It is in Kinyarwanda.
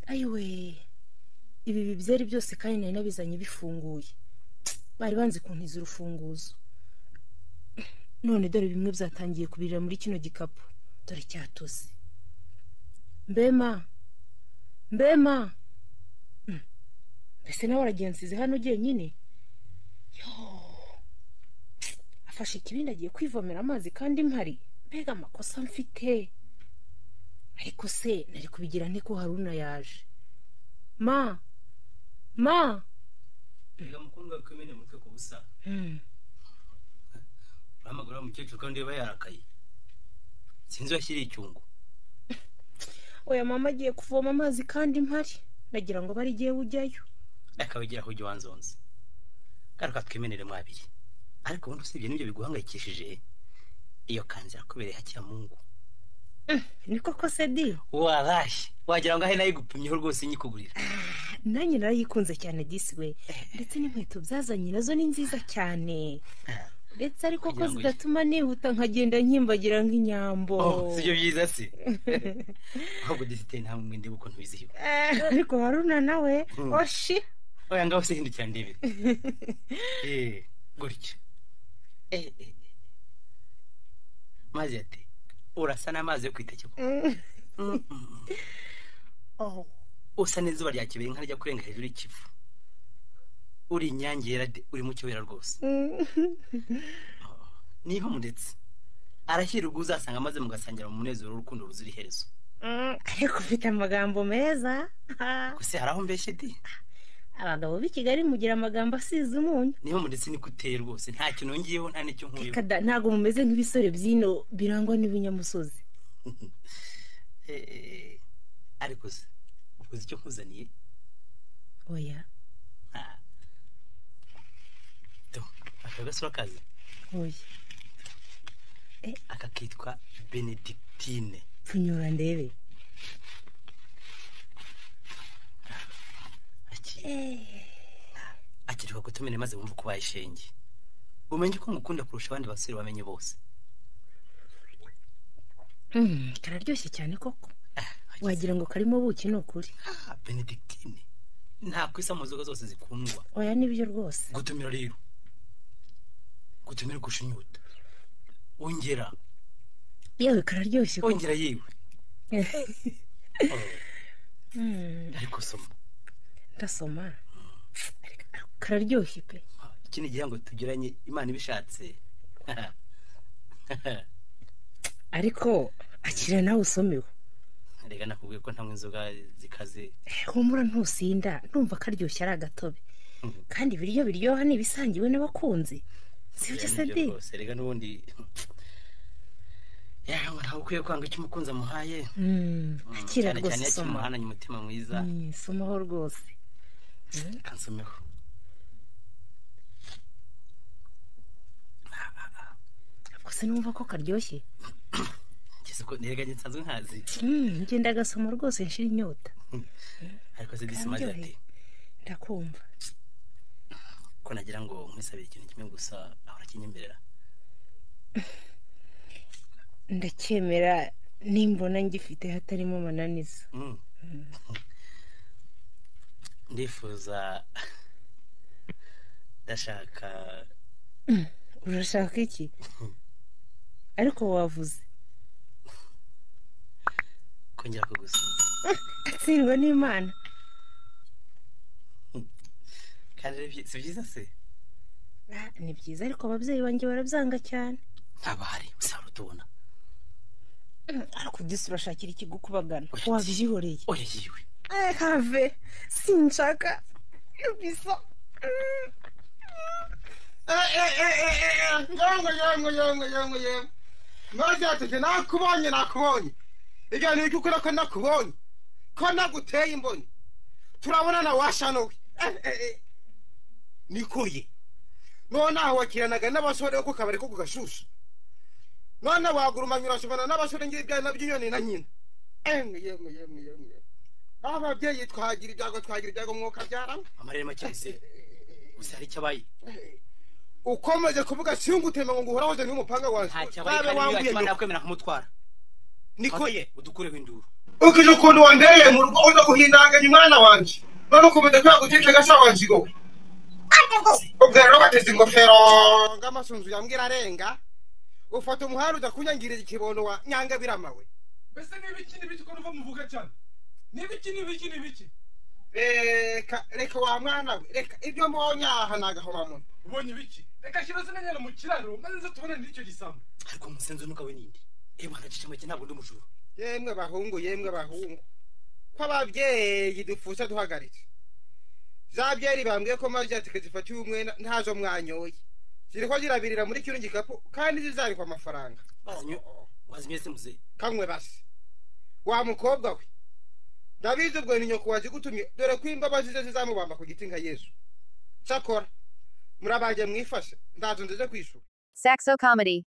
ayiwe ibi bibyeri byose kandi nari nabizanye bifunguye bari banze kuntiza urufunguzo none dore bimwe byatangiye kubirira muri kino gikapu dore cyatose mbema mbema mbese nawe waragenzize hano nyine afashe ikibindi agiye kwivomera amazi kandi mpari mbega amakosa mfite ariko se nari kubigira nte ko haruna yaje ma ma reka mukundwa ko imena umutwe ku busa urahamagara wa mukecuru kandi niba yarakaye sinzi washyiriye icyungo oya mama agiye kuvoma amazi kandi mpari nagira ngo aba arigiye ujyayo akabigeraho ujya wanzonze garuka twimenere mwabiri ariko ubundi usibye n'ibyo biguhangayikishije iyo kanzira kubereye hakira mungu niko ko se di warashye wagira ngo ahe nayo igupimyeho rwose inyikugurira nanjye narayikunze cyane disi we ndetse n'inkweto byazanye nazo ni nziza cyane ndetse ariko ko Kugira ngo zidatuma nihuta nkagenda nkimbagira nk'inyambo oh si byo byiza se ahubwo dufite nta mwende kuko ntubizihiwe Eh, ariko haruna nawe Hmm. oshi oya ngaho se hindukira ndebe eh gutya Eh, eh, eh. mazi ati urasa n'amazi yo kwiteke koko." Mm. Mm. Oh, usa n'izuba rya kibiri nka rijya kurenga hejuru y'ikivu uri inyange yera de uri mu kibera rwose niho muretse arashyira ubwo uzasanga amaze mugasangira mu munezero w'urukundo ruzira iherezo Mm, ariko ufite amagambo meza gusa hari aho mbeshye de abagabo b'i kigali mugira amagambo asize umunyu niho muretse niko uteye rwose nta kintu wongeyeho nta n'icyo nkuyeho Kada, ntabwo mumeze nk'ibisore by'ino birangwa n'ibinyamusozi Eh, ariko se ukoze icyo nkuzaniye oya Ah. Do, aka gasura kazi oya aka kitwa benedictine tunyura ndebe Aki- Eh, akiruka gutumira maze wumva ko ubaye ishenge umenye ko ngukunda kurusha abandi basore bamenye bose mm, kararyoshye cyane koko wagira ngo karimo buki ni ukuri Ah, benedictine ntabwo isa mu nzoga zose zikundwa oya nibyo rwose gutumira rero gutumira kurusha inyota wongera yewe kararyoshye koko wongera yewe Oh, Mm, ariko soma ndasoma Ariko kararyoshye pe Ah, iki ni igihango tugiranye imana ibishatse ariko akira nawe usomewe reka nakubwiye ko ntamwe inzoga zikaze Eh, humura ntusinda ndumva karyoshye ari agatobe Mhm. kandi ibiryo biryoha ni ibisangiwe n'abakunzi sibyo Biriya se ni byo di rwose, reka n'ubundi yawe ntabwo ukwiye kwanga icyo umukunzi amuhaye Mm, Mm, akira cyane rwose cyane iyo soma kimuhananye umutima mwiza Mm, somaho rwose kansomeho ubwo se numva ko karyoshye ngeze ko nteganye nsanzwe nkazi Mm, ngenda agasoma rwose nshira inyota ariko se disi maze ati Kararyoheye. ndakumva ko nagira ngo nkwisabire ikintu kimwe gusa ahora kinyemerera ndacyemera nimbona ngifite hatarimo mananiza Mm. ndifuza ndashaka urashaka iki ariko wavuze kongera kugusoma atsindwa n'imana kandi ari byi- si byiza se Ah, ni byiza ariko ababyeyi banjye barabyanga cyane ntabahari usahora utubona ariko ugise urashakira ikigukubagana Oya, wabyihoreye oya yiwe have sinshaka bisa yango yango yango yango yango mwaryatuje nakubonye nakubonye igihe icyukuri ko nakubonye ko naguteye imboni turabonana washanowe Eh, eh, eh. nikuye nonaha wakiranaga n'abasore bo ku kabari ko ku gashushu none wagurumanye urashobora n'abasore ng'ibyana by'inyoni na nyina emwe yemwe yemwe yemwe ababyeyi twagira ibyago twagira ibyago mwuka byaramo amarere make yose gusa hari icyo abaye ukomeje kuvuga singutema ngo nguhoraho ze n'umupanga wanjye ntacyo abaye babe kandi niba wambuye yakimara nyoko nakwemera nkamuntwara niko ye udukureho induru ukije ukuntu wambereye mu rugo uza guhindanganya umwana wanjye none ukumenya ko yagutekeye gasa wanjye wowe ubwo rero bateze ingofero ng'amasunzu yambwira arenga ufata umuhanda ujya kunyangirira ikibondo wa nyangabirama we mbese n'ibiki n'ibiki ko nuva muvuga cyane n'ibiki n'ibiki n'ibiki reka reka wa mwana we reka ibyo mbonye aha ni agahomamunwa ubonye ibiki reka shyira zino nyana mu kiraro maze nze tubone n'icyo gisambu ariko umusenzi unuka we ninde yewe agacice make ntabwo ndi umujura yemwe bahungu yemwe bahungu ko ababyeyi dupfusha duhagaritse za byeri bambwiye ko maze ati zifatiye umwenda ntazo mwanyoye ziriho zirabirira muri kino gikapu kandi zizarikwa amafaranga Wazinyo- wazimye se muzehe kamwe basi wa mukobwa we ndabizi ubwo ni nyoko wazigutumye dore ko imbabazi ze zizamubamba ku giti nka yesu cyakora murabange mwifashe ndazo nzize kwishyura Saxo Comedy.